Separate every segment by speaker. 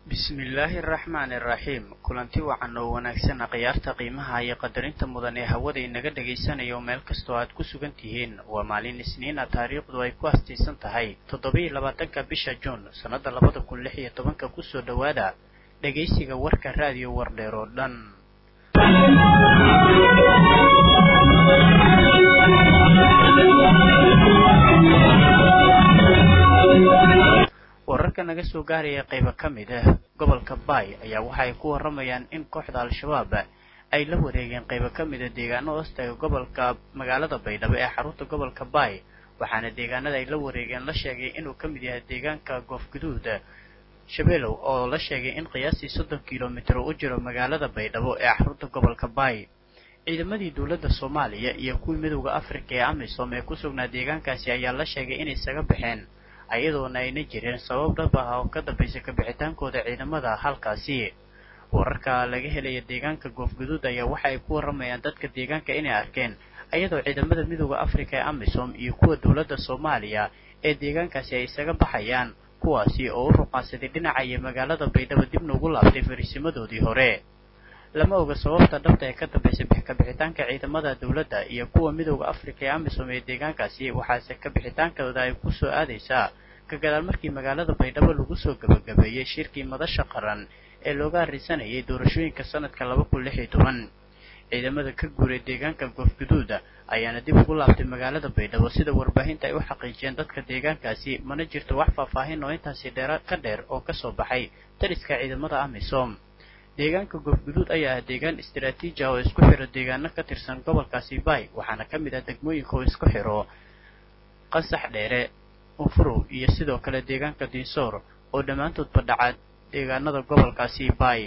Speaker 1: bismillaahi araxmaani araxiim kulanti wacan oo wanaagsan khiyaarta qiimaha iyo qadarinta mudan ee hawada inaga dhagaysanayo meel kastoo aad ku sugan tihiin waa maalin isniina taariikhdu ay ku astaysan tahay toddoba-iyo labaatanka bisha juun sannada labada kun lix iyo tobanka kusoo dhowaada dhegaysiga warka raadiyo wardheer oo dhan wararka naga soo gaaraya qaybo ka mid ah gobolka baay ayaa waxa ay ku warramayaan in kooxda al-shabaab ay la wareegeen qaybo ka mid a deegaano hoostaga gobolka magaalada baydhabo ee xarunta gobolka baay waxaana deegaanada ay la wareegeen la sheegay inuu ka mid yahay deegaanka goofguduud shabeelow oo la sheegay in qiyaastii soddon kilomitir u jiro magaalada baydhabo ee xarunta gobolka baay ciidamadii dowladda soomaaliya iyo kuwii midowda afrika ee amisom ee ku sugnaa deegaankaasi ayaa la sheegay inay isaga baxeen ayadoona ayna jireen sabab dhab ah oo ka dambaysa kabixitaankooda ciidamada halkaasi wararka laga helaya deegaanka goofguduud ayaa waxa ay ku warramayaan dadka deegaanka inay arkeen ayadoo ciidamada midowda afrika ee amisom iyo kuwa dowladda soomaaliya ee deegaankaasi ay isaga baxayaan kuwaasi oo u ruqaansaday dhinaca iyo magaalada baydhabo dibna ugu laabtay fariisimadoodii hore lama oga sababta dhabta ee ka dambaysa kabixitaanka ciidamada dowladda iyo kuwa midowda afrika ee amisom ee deegaankaasi waxaase kabixitaankooda ay ku soo aadaysaa ka gadaal markii magaalada baydhabo lagu soo gabagabeeyey shirkii madasha qaran ee looga harrisanayay doorashooyinka sanadka laba kun lix iyo toban ciidamada ka guuray deegaanka goofguduuda ayaana dib ugu laabtay magaalada baydhabo sida warbaahinta ay u xaqiijiyeen dadka deegaankaasi mana jirto wax faahfaahin oo intaasi dheera ka dheer oo kasoo baxay taliska ciidamada amisom deegaanka goofguduud ayaa ah deegaan istaraatiiji ah oo isku xiro deegaano ka tirsan gobolkaasi baay waxaana ka mid ah degmooyinka oo isku xiro qasax dheere unfurow iyo sidoo kale deegaanka dinsoor oo dhammaantoodba dhaca deegaanada gobolkaasi baay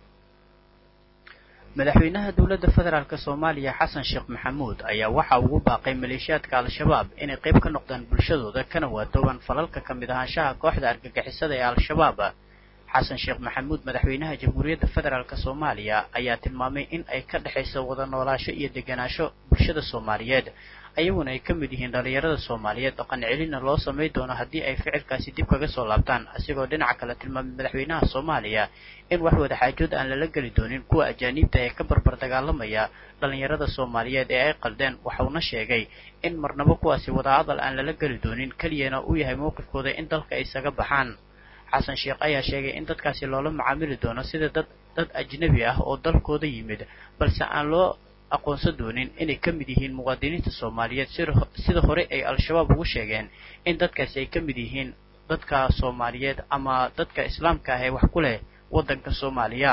Speaker 1: madaxweynaha dowladda federaalk soomaaliya xasan sheekh maxamuud ayaa waxa ugu baaqay maleeshiyaadka al-shabaab inay qayb ka noqdaan bulshadooda kana waatoobaan falalka ka mid ahaanshaha kooxda argagixisada ee al-shabaab xasan sheekh maxamuud madaxweynaha jamhuuriyadda federaalk soomaaliya ayaa tilmaamay in ay ka dhexayso wada noolaasho iyo deganaansho bulshada soomaaliyeed ayaguna ay ka mid yihiin dhallinyarada soomaaliyeed dhaqan celina loo samay doono haddii ay ficilkaasi dib kaga soo laabtaan asigoo dhinaca kale tilmaamay madaxweynaha soomaaliya in wax wada xaajood aan lala geli doonin kuwa ajaaniibta ee ka barbar dagaalamaya dhallinyarada soomaaliyeed ee ay qaldeen waxauna sheegay in marnabo kuwaasi wadahadal aan lala geli doonin keliyana uu yahay mowqifkooda in dalka ay isaga baxaan xasan sheekh ayaa sheegay in dadkaasi loola macaamili doono sida dad dad ajnabi ah oo dalkooda yimid balse aan loo aqoonsan doonin inay ka mid yihiin muwaadiniinta soomaaliyeed sida hore ay al-shabaab ugu sheegeen in dadkaasi ay ka mid yihiin dadka soomaaliyeed ama dadka islaamka ah ee wax ku leh waddanka soomaaliya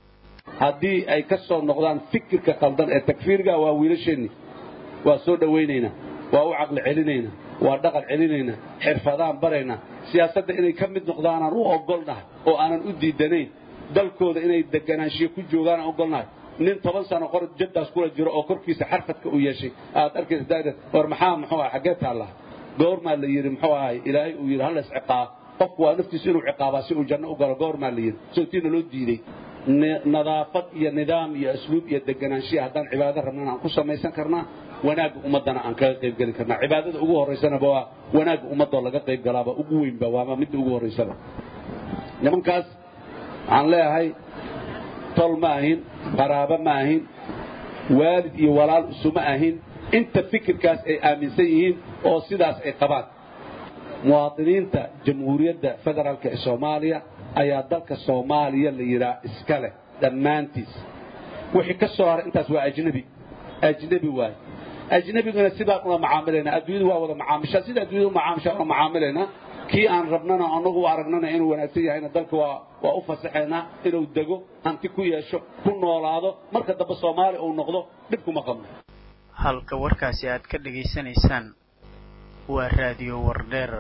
Speaker 2: haddii ay ka soo noqdaan fikirka khaldan ee takfiirga waa wiilasheenni waa soo dhowaynaynaa waa u caqli celinaynaa waa dhaqan celinaynaa xirfadaan baraynaa siyaasadda inay ka mid noqdaanaan u ogolnahay oo aanan u diidanayn dalkooda inay deganaanshiyo ku joogaan aan ogolnahay nin toban sano qor jaddaas kula jiro oo korkiisa xarfadka u yeeshay aad arkaysa daada war maxaa muxuu ahay xaggee taallaa goormaa la yidhi muxuu ahay ilaahay uu yidhi halla isciqaab qofku waa naftiisu inuu ciqaabaa si uu janno u galo goormaa la yidhi sootiina loo diiday nadaafad iyo nidaam iyo asluub iyo deganaanshiya haddaan cibaado rabnana aan ku samaysan karnaa wanaagga ummaddana aan kaga qayb gelin karnaa cibaadada ugu horraysanaba waa wanaagga ummaddoo laga qayb galaaba ugu weynba waama midda ugu horraysaba nimankaas waxaan leeyahay tol ma ahin qaraabo ma ahin waalid iyo walaal isuma ahin inta fikirkaas ay aaminsan yihiin oo sidaas ay qabaan muwaadiniinta jamhuuriyadda federaalk ee soomaaliya ayaa dalka soomaaliya la yidhaha iska leh dhammaantiis wixii ka soo haray intaas waa ajnebi ajnebi waay ajnebigana sidaan ula macaamilaynaa adduunyadu waa wada macaamishaa sida adduunyada u macaamishaa ula macaamilaynaa kii aan rabnana anagu u aragnana inuu wanaagsan yahayna dalka waa waa u fasaxaynaa inuu dego hanti ku yeesho ku noolaado marka dambe soomaaliya uu noqdo dhib kuma qabno
Speaker 1: halka warkaasi aad ka dhegaysanaysaan waa raadiyo wardheer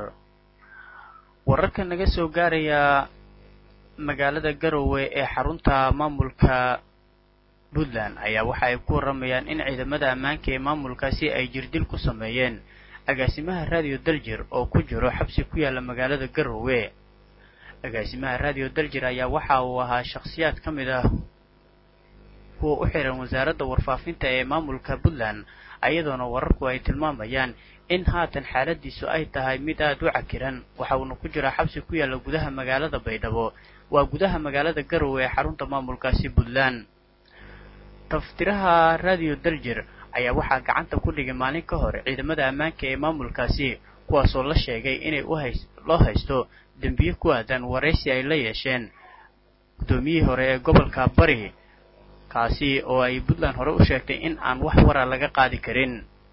Speaker 1: wararka naga soo gaaraya magaalada garowe ee xarunta maamulka puntland ayaa waxa ay ku warramayaan in ciidamada ammaanka ee maamulkaasi ay jirdil ku sameeyeen agaasimaha raadiyo daljir oo ku jiro xabsi ku yaalla magaalada garowe agaasimaha raadiyo daljir ayaa waxa uu ahaa shakhsiyaad ka mid ah kuwa u xiran wasaaradda warfaafinta ee maamulka puntland ayadoona wararku ay tilmaamayaan in haatan xaaladiisu ay tahay mid aada u cakiran waxa uuna ku jiraa xabsi ku yaalla gudaha magaalada baydhabo waa gudaha magaalada garowe ee xarunta maamulkaasi puntland taftiraha radio daljir ayaa waxaa gacanta ku dhigay maalin ka hor ciidamada ammaanka ee maamulkaasi kuwaasoo la sheegay inay uhays loo haysto dembiye ku aadan waraysi ay la yeesheen guddoomiyihii hore ee gobolka bari kaasi oo ay puntland hore u sheegtay in aan wax wara laga qaadi karin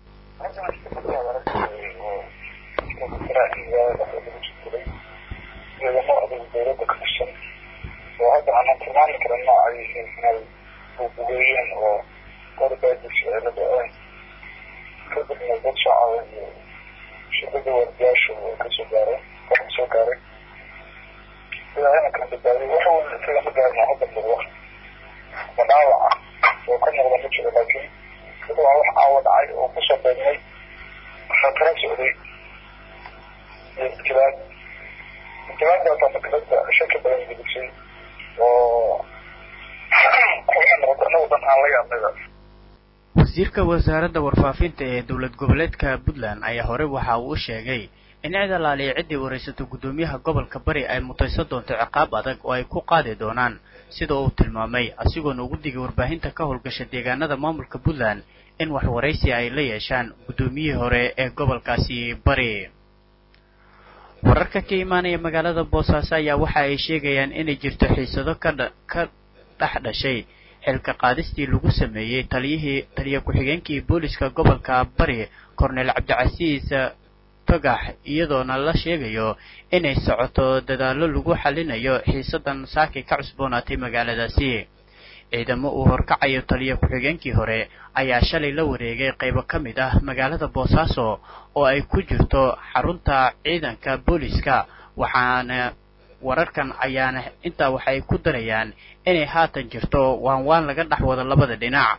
Speaker 3: dowlada ka tirsan oo hadda aanan tilmaami karin nooca ay yihiin inay buubugeeyeen oo qorbaadis ay la dhaceen kadibna dad shacaba iyo shirkada wardiyaashu ay kasoo gaareen waxay soo gaaray ilaahayna kan badbaadiy wax weyn islama gaarin oo hadda muuqda ma dhaawaca oo ka muuqda ma jiro laakiin sida waa wax caawa dhacay oo kusoo beegmay khatara socday iyo ibtilaad ibtilaadkaasaa maktabada shaki badan gudubsay oo waxay noqotay anagu dan aan la yaabnayba
Speaker 1: wasiirka wasaaradda warfaafinta ee dowlad goboleedka puntland ayaa hore waxa uu u sheegay in cid alaaliya ciddii waraysato guddoomiyaha gobolka bari ay mutaysan doonto ciqaab adag oo ay ku qaadi doonaan sida uu tilmaamay asigoona ugu digay warbaahinta ka howlgasha deegaanada maamulka puntland in wax waraysi ay la yeeshaan guddoomiyihii hore ee gobolkaasi bari wararka ka imaanaya magaalada boosaaso ayaa waxa ay sheegayaan inay jirto xiisado kadha ka dhex dhashay xilka qaadistii lagu sameeyey taliyihii taliya ku-xigeenkii booliska gobolka bari korneel cabdicasiis togax iyadoona la sheegayo inay socoto dadaallo lagu xalinayo xiisadan saaki ka cusboonaatay magaaladaasi ciidamo uu horkacayo taliya ku-xigeenkii hore ayaa shalay la wareegay qaybo ka mid ah magaalada boosaaso oo ay ku jirto xarunta ciidanka booliska waxaana wararkan ayaana intaa waxay ku darayaan inay haatan jirto waan waan laga dhex wado labada dhinac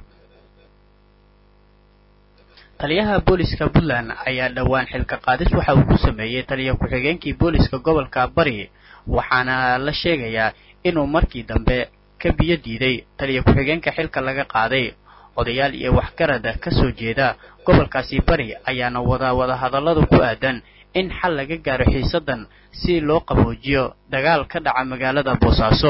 Speaker 1: taliyaha booliska puntland ayaa dhowaan xilka qaadis waxa uu ku sameeyey taliya ku-xigeenkii booliska gobolka bari waxaana la sheegayaa inuu markii dambe ka biyo diiday taliya ku-xigeenka xilka laga qaaday odayaal iyo waxgarada ka soo jeeda gobolkaasi bari ayaana wada wada hadalladu ku aadan in xal laga gaaro xiisadan si loo qaboojiyo dagaal ka dhaca magaalada boosaaso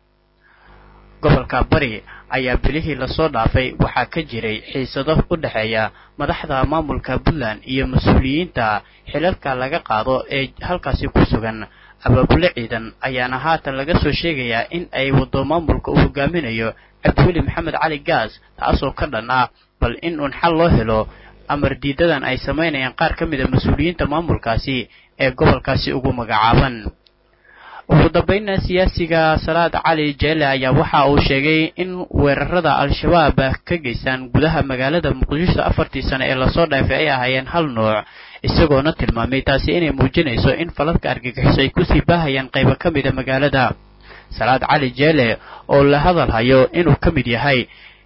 Speaker 1: gobolka bari ayaa bilihii lasoo dhaafay waxaa ka jiray xiisado u dhexeeya madaxda maamulka puntland iyo mas-uuliyiinta xilalka laga qaado ee halkaasi ku sugan abaabule ciidan ayaana haatan laga soo sheegayaa in ay wado maamulka uu hogaaminayo cabdiweli maxamed cali gaas taasoo ka dhan ah bal in uun xal loo helo amar diidadan ay samaynayaan qaar ka mid a mas-uuliyiinta maamulkaasi ee gobolkaasi ugu magacaaban ugu dambayna siyaasiga salaad cali jeele ayaa waxa uu sheegay in weerarada al-shabaab ka geystaan gudaha magaalada muqdisho afartii sano ee lasoo dhaafay ay ahaayeen hal nooc isagoona tilmaamay taasi inay muujinayso in falalka argagixiso ay kusii baahayaan qaybo ka mida magaalada salaad cali jeele oo la hadal hayo inuu ka mid yahay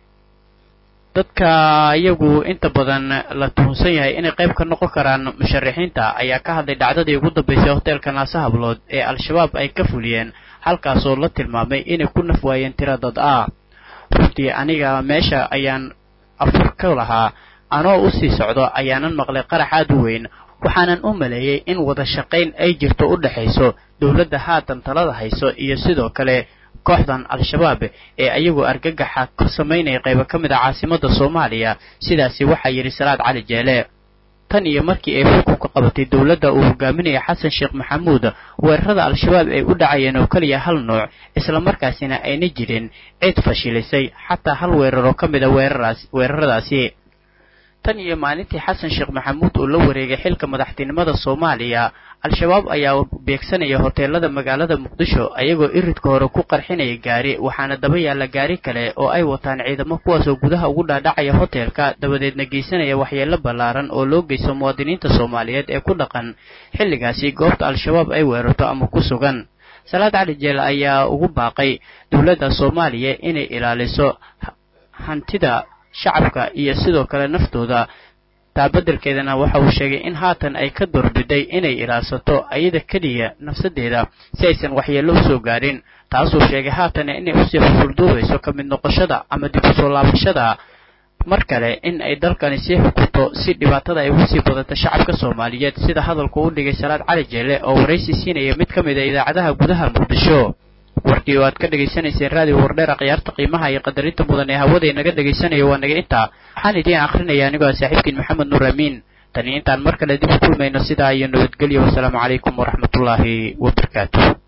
Speaker 1: dadka iyagu inta badan la tuhunsan yahay inay qayb ka noqon karaan musharaxiinta ayaa ka hadlay dhacdadii ugu dambaysay hoteelka naase hablood ee al-shabaab ay ka fuliyeen halkaasoo la tilmaamay inay ku naf waayeen tira dad ah runtii aniga meesha ayaan afur ka lahaa anoo usii socdo ayaanan maqlay qarax aad u weyn waxaanan u maleeyey in wada shaqayn ay jirto u dhexayso dowladda haatan talada hayso iyo sidoo kale kooxdan al-shabaab ee ayagoo argagaxa ka samaynaya qaybo ka mid a caasimadda soomaaliya sidaasi waxaa yidhi salaad cali jeele tan iyo markii ay xukunka qabatay dowladda uu hogaaminaya xasan sheekh maxamuud weerarada al-shabaab ay u dhacayeen oo keliya hal nooc islamarkaasina ayna jirin cid fashilisay xataa hal weerar oo ka mid a weeraraas weeraradaasi tan iyo maalintii xasan sheekh maxamuud uu la wareegay xilka madaxtinimada soomaaliya al-shabaab ayaa beegsanaya hoteelada magaalada muqdisho ayagoo iridka hore ku qarxinaya gaari waxaana daba yaalla gaari kale oo ay wataan ciidamo kuwaasoo gudaha ugu dhaadhacaya hoteelka dabadeedna geysanaya waxyeello ballaaran oo loo geysto muwaadiniinta soomaaliyeed ee ku dhaqan xilligaasi goobta al-shabaab ay weerarto ama ku sugan salaad cali jeel ayaa ugu baaqay dowladda soomaaliya inay ilaaliso hantida shacabka iyo sidoo kale naftooda taa beddelkeedana waxa uu sheegay in haatan ay ka doorbiday inay ilaalsato ayada keliya nafsadeeda si aysan waxyeello usoo gaadhin taasuu sheegay haatan inay usii xusulduubayso ka mid noqoshada ama dib usoo laabashada mar kale in ay dalkani sii xukunto si dhibaatada ay ugu sii badato shacabka soomaaliyeed sida hadalku u dhigay salaad cali jeele oo waraysi siinaya mid ka mid a idaacadaha gudaha muqdisho warkii oo aad ka dhagaysanayseen raadiyo wardheera khiyaarta qiimaha iyo qadarinta mudan ee hawada inaga dhagaysanayo waa naga intaa waxaan idiin akrinaya anigoo ah saaxiibkiin maxamed nuur amiin tani intaan mar kale dib u kulmayno sidaa iyo nabadgelyo wasalaamu calaykum waraxmatullaahi wabarakaatu